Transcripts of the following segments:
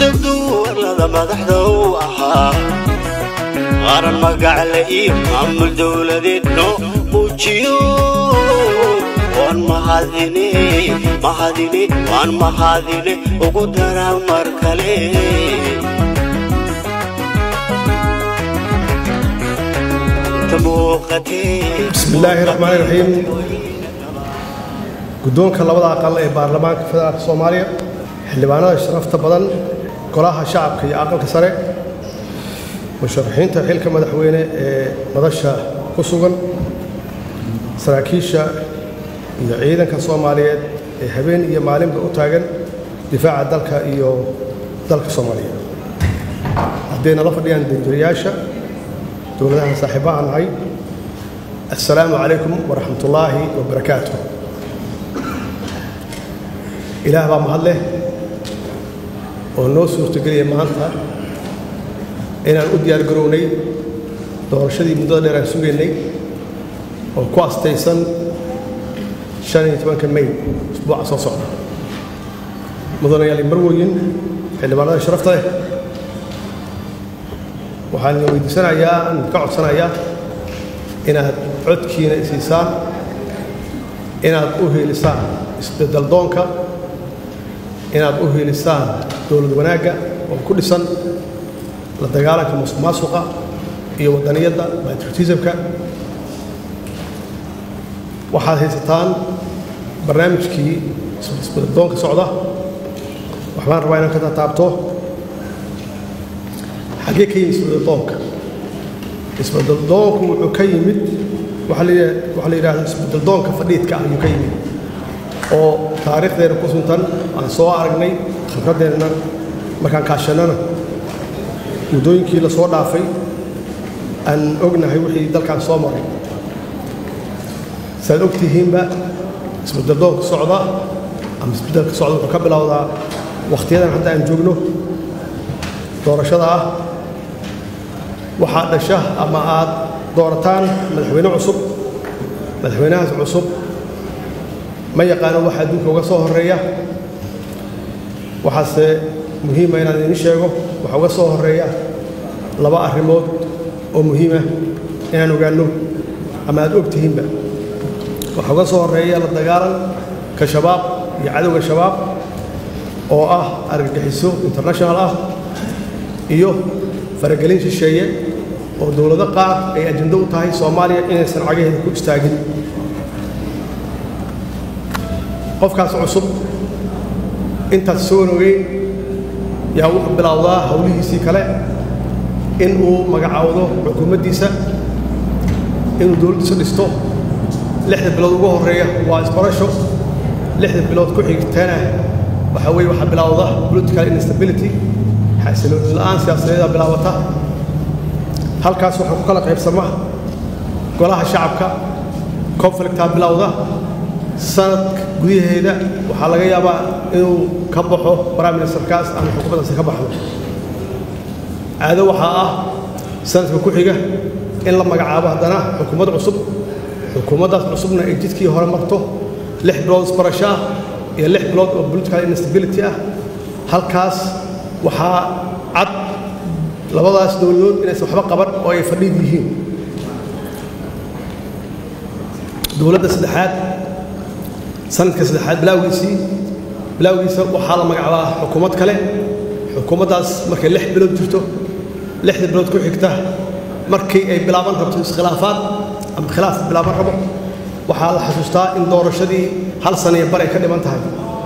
duwalada madaxda u ahaa qaran magacle iyo maamul dowladeedno muujiyo waan mahadine mahadine waan mahadine ugu dara mar kale inta muuqatee بسم الله الرحمن الرحيم guddoonka labada aqal ee baarlamaanka federaalka soomaaliya xildhibaanada sharafta badan golaha shacabka iyo aqalka sare musharaxiinta xilka madaxweyne ee madasha ku sugan saraakiisha iyo ciidanka soomaaliyeed ee habeen iyo maalinba u taagan difaaca dalka iyo dalka soomaaliya hadday nala fadhiyaan danjirayaasha dowladaha saaxiibaha nahay assalaamu calaykum waraxmatullaahi wabarakaatuh ilaah baa mahad leh oo noo suurtogeliya maanta inaan u diyaar garownay doorashadii muddada dheer aan sugaynay oo ku astaysan shan iyo tobanka may usbuuca soo socda mudanayaal marwoyin xildhibaanada sharafta leh waxaan idin weydiisanayaa aan ka codsanayaa inaad codkiina isiisaan inaad u heelisaan isbeddel doonka inaad u heelisaan dowlad wanaagga oo ku dhisan la dagaalanka musuq maasuqa iyo waddaniyadda patriotismka waxaad haysataan barnaamijkii isbeddel doonka socda waxbaan rabaa inaan ka taataabto xaggee ka yimid isbeddel doonka isbeddel doonku wuxuu ka yimid waxaa la yidha- waxaa la yidhaahda isbeddel doonka fadhiidka ah ayuu ka yimid oo taariikhdeena ku suntan aan soo aragnay khibradeenna markaan kaashannana muddooyinkii la soo dhaafay aan ognahay wixii dalkan soo maray saad og tihiinba isbeddel doonka socda ama isbeddelka socda wuxuu ka bilowdaa wakhtiyadan hadda aan joogno doorashada ah waxaa dhasha ama aad doorataan madaxweyne cusub madaxweynahaas cusub ma yaqaano waxa adduunka uga soo horeeya waxaase muhiima inaan idin sheego waxa uga soo horeeya laba arrimood oo muhiima inaan ogaanno ama aad og tihiinba waxa uga soo horeeya la dagaalanka shabaab iyo cadowga shabaab oo ah argagixiso international ah iyo faragelin shisheeye oo dowlado qaar ay ajando u tahay soomaaliya inaysan cagaheeda ku istaagin qofkaas cusub intaas soo ogeyn yaa wuxuu bilowdaa howlihiisii kale in uu magacaawdo xukuumaddiisa inuu dowladdiisa dhisto lixda bilood ugu horreeya waa isbarasho lixda bilood ku xigtana waxaa weeye waxaa bilowda political instability xasilooni la'aan siyaasadeeda bilaabata halkaas waxaa ku kala qaybsama golaha shacabka conflictaa bilowda sanadka gudaheeda waxaa laga yaabaa inuu ka baxo prime ministerkaas ama xukuumaddaasi ka baxdo caado waxaa ah sanadka ku xiga in la magacaabo haddana xukuumad cusub xukuumaddaas cusubna ay jidkii hore marto lix bilood isbarasho ah iyo lix bilood oo political instability ah halkaas waxaa cad labadaas dowladood inaysan waxba qaban oo ay fadhiid yihiin dowladda saddexaad sanadka saddexaad bilaawgiisii bilaawgiisa waxaa la magacaabaa xukuumad kale xukuumaddaas markay lix bilood jirto lixda bilood ku xigta markii ay bilaaban rabto iskhilaafaad ama khilaaf bilaaban rabo waxaa la xasuustaa in doorashadii hal sana iyo bar ay ka dhiman tahay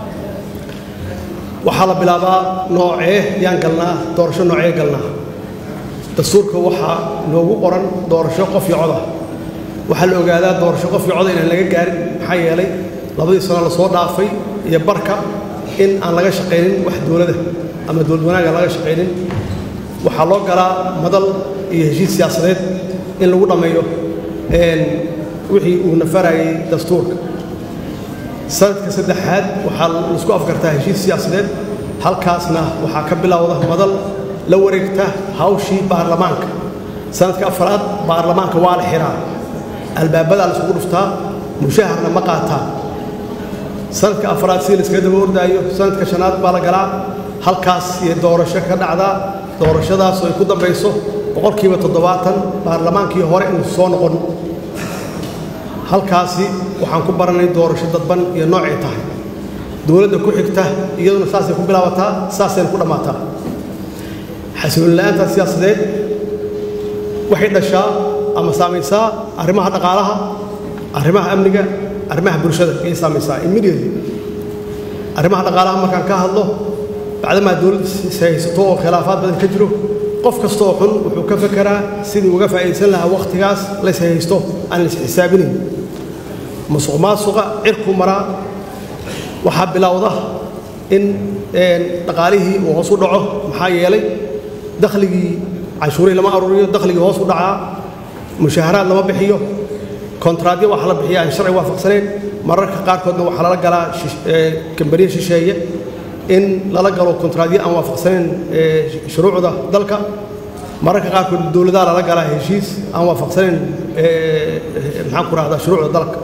waxaa la bilaabaa noocee yaan galnaa doorasho noocee galnaa dastuurka waxaa noogu qoran doorasho qof iyo coda waxaa la ogaadaa doorasho qof iyo coda inaan laga gaarin maxaa yeelay labadii sano la soo dhaafay iyo barka in aan laga shaqaynin wax dowlada ama dowlad wanaaga laga shaqaynin waxaa loo galaa madal iyo heshiis siyaasadeed in lagu dhammeeyo wixii uu nafarayay dastuurka sanadka saddexaad waxaa laisku afgartaa heshiis siyaasadeed halkaasna waxaa ka bilowda madal la wareegta hawshii baarlamaanka sanadka afraad baarlamaanka waa la xiraa albaabadaa la isugu dhuftaa mushaharna ma qaataan sanadka afraad sidii laiskaga daba ordaayo sanadka shanaad baa la galaa halkaas iyo doorasho ka dhacdaa doorashadaas oo ay ku dambayso boqolkiiba toddobaatan baarlamaankii hore inuu soo noqon halkaasi waxaan ku baranay doorasho dadban iyo noocay tahay dowladda ku xigta iyaduna saasay ku bilaabataa saasayna ku dhammaataa xasilooni la'aanta siyaasadeed waxay dhashaa ama saamaysaa arrimaha dhaqaalaha arrimaha amniga arrimaha bulshada ayay saamaysaa immediately arrimaha dhaqaalaha markaan ka hadlo bacdamaa dowladda haysato oo khilaafaad badan ka jiro qof kastoo xun wuxuu ka fekeraa sidii uga faa'iidaysan lahaa wakhtigaas lays haysto aan lays xisaabinayn musuq maasuqa cirku maraa waxaa bilowda in dhaqaalihii uu hoos u dhaco maxaa yeelay dakhligii canshuurihii lama aruuriyo dakhligii hoos u dhacaa mushaharaad lama bixiyo kontraadyo waxa la bixiya aan sharci waafaqsanayn mararka qaarkoodna waxaa lala galaa kambaniya shisheeye in lala galo kontraadyo aan waafaqsanayn shuruucda dalka mararka qaarkood dowladaha lala galaa heshiis aan waafaqsanayn maxaan ku rahdaa shuruucda dalka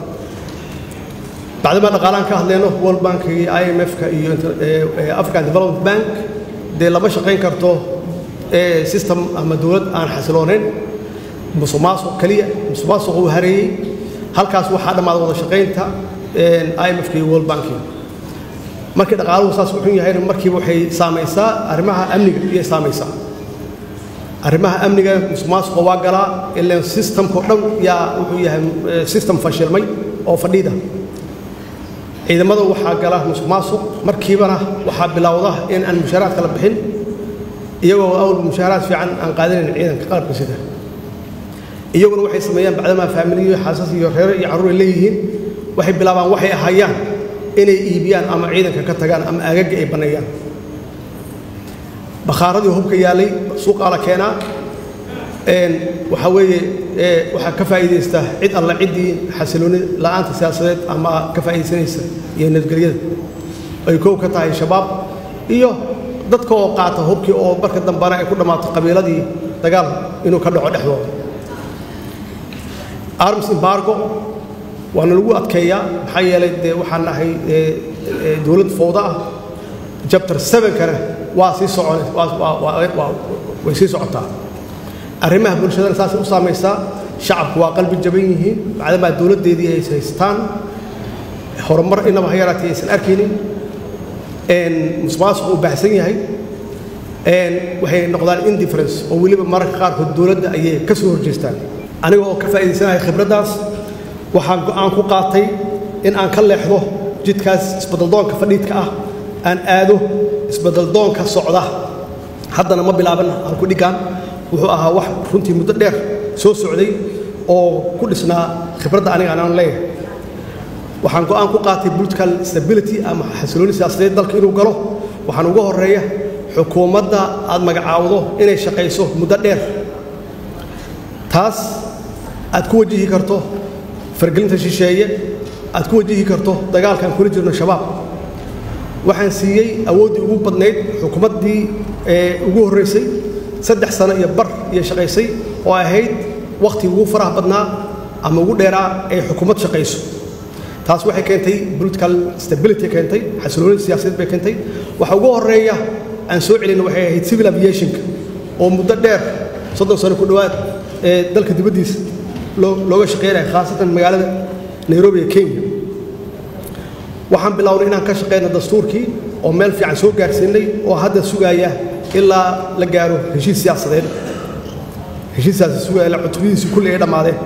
bacdama dhaqaalaan ka hadlayno world bank iyo i m f-ka iyo african development bank dee lama shaqayn karto system ama dowlad aan xasiloonayn musuq maasuq keliya musuq maasuq uu hareeyey halkaas waxaa dhammaada wada shaqaynta i m f-ka iyo world bankiga markii dhaqaaluhu saas u xun yahayna markiiba waxay saamaysaa arrimaha amniga iyay saamaysaa arrimaha amniga musuq maasuqa waa galaa ilaan systemkao dhan yaa wuxuu yahay system fashilmay oo fadhiida ciidamada waxaa gala musuq maasuq markiibana waxaa bilowda in aan mushaaraadka la bixin iyagoo awal mushaaraad fiican aan qaadanayn ciidanka qalabka sida iyaguna waxay sameeyaan bacdamaa faamiliyo xaasas iyo reero iyo carruur ay leeyihiin waxay bilaabaan waxay ahayaan inay iibiyaan ama ciidanka ka tagaan ama aagaga ay banneeyaan bakhaaradii hubka yaallay suuqaa la keenaa waxaa weeye waxaa ka faa'iidaysta cid alla ciddii xasilooni la'aanta siyaasadeed ama ka faa'iidaysanaysa iyo nabadgelyada ay kow ka tahay shabaab iyo dadka oo qaata hubkii oo marka dambana ay ku dhammaato qabiiladii dagaal inuu ka dhaco dhexdooda arms embargo waana lagu adkeeyaa maxaa yeelay dee waxaan nahay dowlad fowda ah jabtar sevenkana waa sii socon way sii socotaa arrimaha bulshadana saasay u saamaysaa shacabku waa qalbi jaban yihiin bacdamaa dowladdeedii ay haystaan horumar inaba ha yaraatay aysan arkaynin musuqmaasuqu uu baahsan yahay waxay noqdaan indifference oo weliba mararka qaarkood dowladda ayay ka soo horjeestaan aniga oo ka faa'iidaysanahay khibraddaas waxaan go'aan ku qaatay in aan ka leexdo jidkaas isbadaldoonka fadhiidka ah aan aado isbadaldoonka socda haddana ma bilaaban aan ku dhigaan wuxuu ahaa wax runtii muddo dheer soo socday oo ku dhisnaa khibradda aniga anaan leeyahay waxaan go'aan ku qaatay political stability ama xasilooni siyaasadeed dalka inuu galo waxaan uga horreeya xukuumadda aad magacaawdo inay shaqayso muddo dheer taas aad ku wajihi karto fargelinta shisheeye aad ku wajihi karto dagaalkaan kula jirno shabaab waxaan siiyey awooddii ugu badnayd xukuumaddii ugu horraysay saddex sano iyo bar iyo shaqaysay oo ahayd wakhti ugu faraha badnaa ama ugu dheeraa ay xukuumad shaqayso taas waxay keentay political stability keentay xasilooni siyaasadeed bay keentay waxa ugu horreeya aan soo celina waxay ahayd civil aviationka oo muddo dheer soddon sano ku dhowaad ee dalka dibaddiisa looga shaqaynaya khaasatan magaalada nairobi ee kenya waxaan bilownay inaan ka shaqayno dastuurkii oo meel fiican soo gaarsiinay oo hadda sugaaya ilaa la gaaro heshiis siyaasadeed heshiiskaasi sugaya ilaa cutubadiisii kulli ay dhammaadeen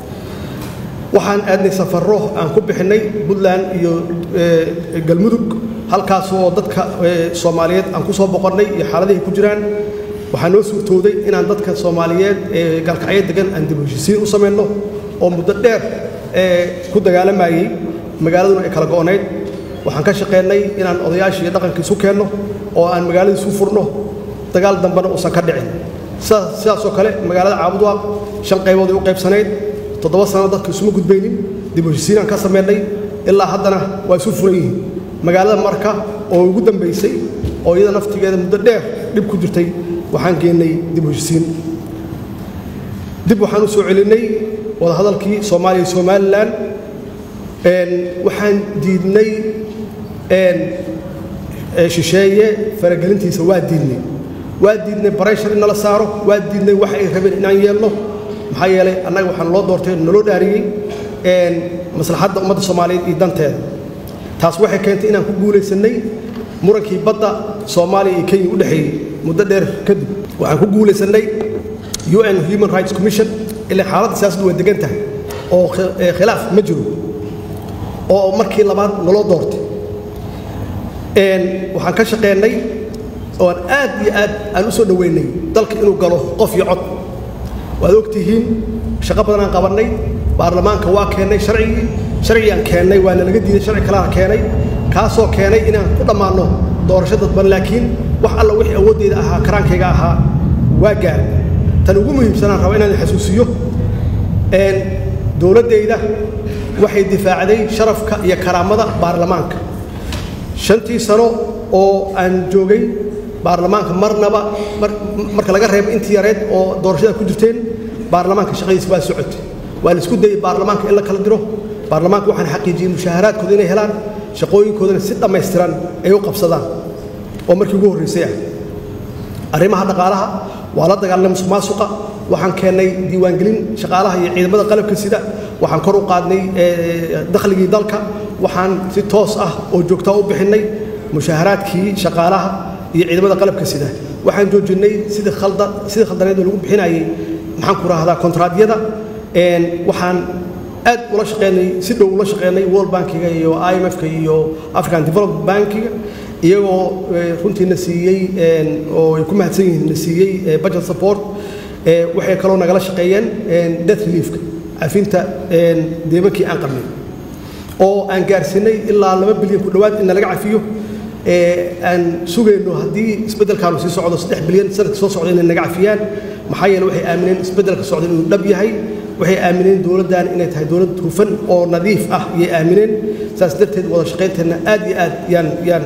waxaan aadnay safarro aan ku bixinnay puntland iyo galmudug halkaas oo dadka soomaaliyeed aan ku soo boqonnay iyo xaaladihi ku jiraan waxaa noo suurtooday inaan dadka soomaaliyeed ee galkacyo degan aan dib heshiisiin u samayno oo muddo dheer ku dagaalamayey magaaladuna ay kala go'onayd waxaan ka shaqeynay inaan odayaashii iyo dhaqankii isu keenno oo aan magaaladii isu furno dagaal dambena uusan ka dhicin sidaasoo kale magaalada caabudwaaq shan qaybood ay u qaybsanayd toddoba sano dadka isuma gudbaynin dib heshiisiinaan ka samaynay ilaa haddana waa isu furan yihiin magaalada marka oo ugu dambaysay oo iyada naftigeeda muddo dheer dhib ku jirtay waxaan geennay dib heshiisiin dib waxaan u soo celinnay wadahadalkii soomaaliya iyo somalilan waxaan diidnay shisheeye faragelintiisa waa diidnay waa diidnay barayshar in nala saaro waa diidnay wax ay rabeen inaan yeelno maxaa yeelay annaga waxaan loo doortay naloo dhaariyey maslaxadda ummadda soomaaliyeed iyo danteeda taas waxay keentay inaan ku guulaysannay murankii badda soomaaliya iyo kenya u dhexeeyey muddo dheer kadib waxaan ku guulaysannay un human rights commission ilaa xaaladda siyaasaddu way degan tahay oo khilaaf ma jiro oo markii labaad naloo doortay waxaan ka shaqeennay oo aan aad iyo aad aan u soo dhoweynay dalka inuu galo qof iyo cod waad ogtihiin shaqo badanaan qabannay baarlamaanka waa keennay sharcigii sharcigaan keennay waana laga diiday sharci kalena keenay kaasoo keenay inaan ku dhammaanno doorasho dadban laakiin wax alla wixii awooddeyda ahaa karaankayga ahaa waa gaar tan ugu muhiimsanaan raba inaan xasuusiyo dowladdayda waxay difaacday sharafka iyo karaamada baarlamaanka shantii sano oo aan joogay baarlamaanka marnaba marka laga reebo intii yareed oo doorashada ku jirteen baarlamaanka shaqadiisa waa socotay waa la isku dayey baarlamaanka in la kala diro baarlamaanka waxaan xaqiijiyey mushaaharaadkooda inay helaan shaqooyinkoodana si dhammaystiran ay u qabsadaan oo markii ugu horraysay ah arrimaha dhaqaalaha waa la dagaalanay musuqmaasuqa waxaan keennay diiwaangelin shaqaalaha iyo ciidamada qalabka sida waxaan kor u qaadnay dakhligii dalka waxaan si toos ah oo joogtaa u bixinnay mushaaharaadkii shaqaalaha iyo ciidamada qalabka sida waxaan joojinnay sidii khaldan sidii khaldaneed oo lagu bixinayay maxaan ku rahdaa kontraadyada waxaan aad ula shaqeynay si dhow ula shaqeynay world bankiga iyo imfka iyo african development bankiga iyagoo runtiina siiyey oo ay ku mahadsan yihiin na siiyey budget support waxay kaloo nagala shaqeeyeen death reliefka cafinta deemankii aan qabnay oo aan gaarsiinay ilaa laba bilyan ku dhowaad in nalaga cafiyo aan sugayno haddii isbeddelkaanu sii socdo saddex bilyan sanadka soo socda inay naga cafiyaan maxaa yeele waxay aamineen isbeddelka socda inuu dhab yahay waxay aamineen dowladdan inay tahay dowlad hufan oo nadiif ah ayay aamineen saas darteed wada shaqaynteenna aad iyo aad yaan yaan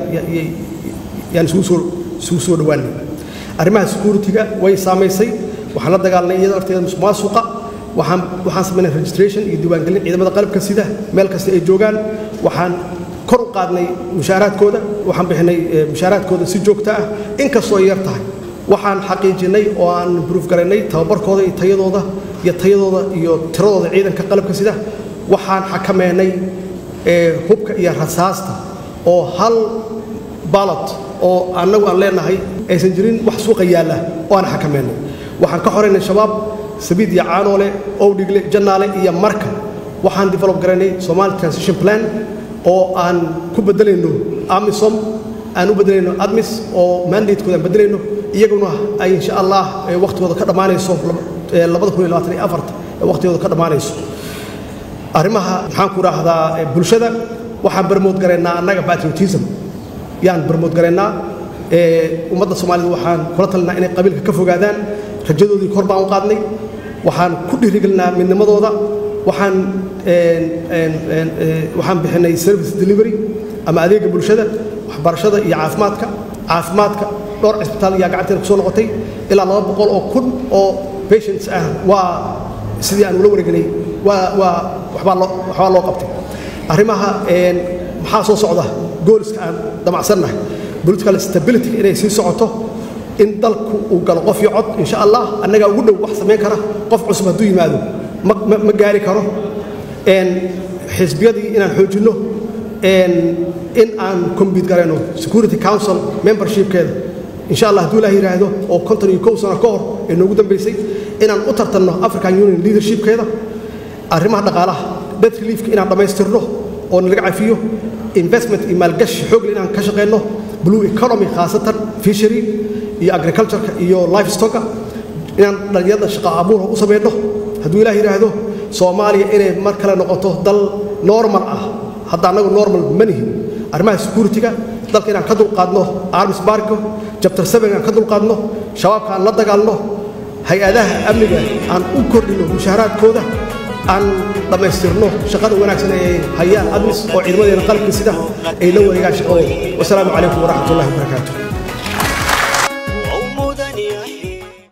yaan isugu soo isugu soo dhowaanay arrimaha security-ga way saamaysay waxaan la dagaalnay iyada arteeda musuqmaasuqa waxaan waxaan samaynay registration iyo diiwaangelin ciidamada qalabka sida meel kasta ay joogaan waxaan kor u qaadnay mushaaraadkooda waxaan bixinay mushaaraadkooda si joogto ah inkastoo ay yar tahay waxaan xaqiijinay oo aan improve garaynay tababarkooda iyo tayadooda iyo tayadooda iyo tiradooda ciidanka qalabka sida waxaan xakameynay hubka iyo rasaasta oo hal ballot oo annagu aan leenahay aysan jirin wax suuqa yaalla oo aan xakameynay waxaan ka xoraynay shabaab sabiid iyo caanoole owdhigle jannaale iyo marka waxaan develop garaynay somali transition plan oo aan ku beddelayno amisom aan u beddelayno admis oo mandatekooda aan beddelayno iyaguna ay insha allah wakhtigooda ka dhammaanayso labada kun iyo labaatan iyo afarta ee wakhtigooda ka dhammaanayso arrimaha maxaan ku idhaahdaa bulshada waxaan barmood garaynaa annaga patriotism yaan barmood garaynaa ummadda soomaalida waxaan kula talinaa inay qabiilka ka fogaadaan rajadoodii kor baan u qaadnay waxaan ku dhiirigelinaa midnimadooda waxaan waxaan bixinay service delivery ama adeega bulshada waxbarashada iyo caafimaadka caafimaadka dhowr cisbitaal ayaa gacanteena kusoo noqotay ilaa laba boqol oo kun oo patients ah waa sidii aan ula wareegnay waa waa waxbaa loo waxbaa loo qabtay arrimaha maxaa soo socda gooliska aan damacsannahay political stability inay sii socoto in dalku uu galo qof iyo cod insha allah annagaa ugu dhow wax samayn kara qof cusub hadduu yimaado ma ma gaari karo xisbiyadii inaan xoojinno in aan combit garayno security council membershipkeeda insha allah hadduu ilaah yidhaahdo oo konton iyo kow sano ka hor ee noogu dambaysay inaan u tartanno african union leadershipkeeda arrimaha dhaqaalaha debt reliefka inaan dhammaystirno oo nalaga cafiyo investment iyo maalgashi xoogle inaan ka shaqayno blue economy khaasatan fishery iyo agricultureka iyo lifestocka inaan dhalinyarada shaqo abuura u samayno hadduu ilaah yidhaahdo soomaaliya inay mar kale noqoto dal normal ah hadda annagu normal ma nihin arrimaha security-ga dalka inaan ka dulqaadno arms bargo jabtar seven aan ka dulqaadno shabaabka aan la dagaalno hay-adaha amniga aan u kordhino mushaaharaadkooda aan dhammaystirno shaqada wanaagsan ee hayaan admis oo ciidamadeena qalabka sida ay la wareegaan shaqadooda wasalaamu calaykum waraxmat ullahi wabarakaatu